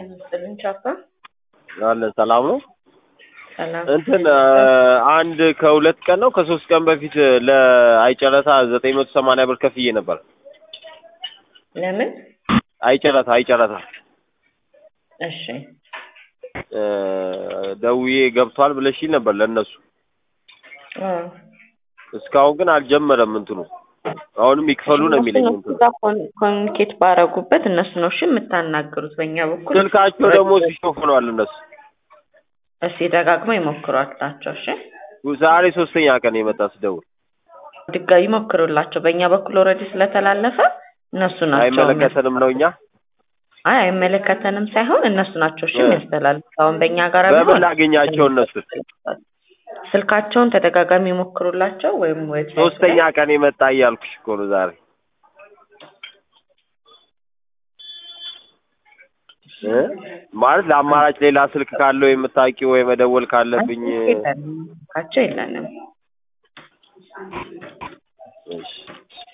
ይመስልን ቻፓ አለን ሰላም ነው። ሰላም እንትን አንድ ከሁለት ቀን ነው ከሶስት ቀን በፊት ለአይጨረታ ዘጠኝ መቶ ሰማንያ ብር ከፍዬ ነበር። ለምን? አይጨረታ አይጨረታ እሺ እ ደውዬ ገብቷል ብለሽኝ ነበር ለእነሱ። እ እስካሁን ግን አልጀመረም እንትኑ አሁንም ይክፈሉ ነው የሚለኝ እነሱ እንትኑ። ጋር ኮን- ኮሚኒኬት ባረጉበት እነሱ ነው እሺ የምታናግሩት። በእኛ በኩል ስልካቸው ደግሞ ሲሾፍ ሆነዋል እነሱ። እስኪ ደጋግመው ይሞክሯላቸው። እሺ ዛሬ ሶስተኛ ቀን የመጣ ስደውል ድጋሚ ሞክሩላቸው። በእኛ በኩል ኦልሬዲ ስለተላለፈ እነሱ ናቸው አይመለከተንም ነው እኛ አይ አይመለከተንም ሳይሆን እነሱ ናቸው እሺ የሚያስተላልፉት። አሁን በእኛ ጋር በምን ቢሆን ላገኛቸው እነሱ ስልካቸውን ተደጋጋሚ ይሞክሩላቸው ወይም ዌብሳይት ሶስተኛ ቀን የመጣ እያልኩሽ እኮ ነው ዛሬ እ ማለት ለአማራጭ ሌላ ስልክ ካለው የምታውቂው ወይ መደወል ካለብኝ የለንም ስልካቸው የለንም። እሺ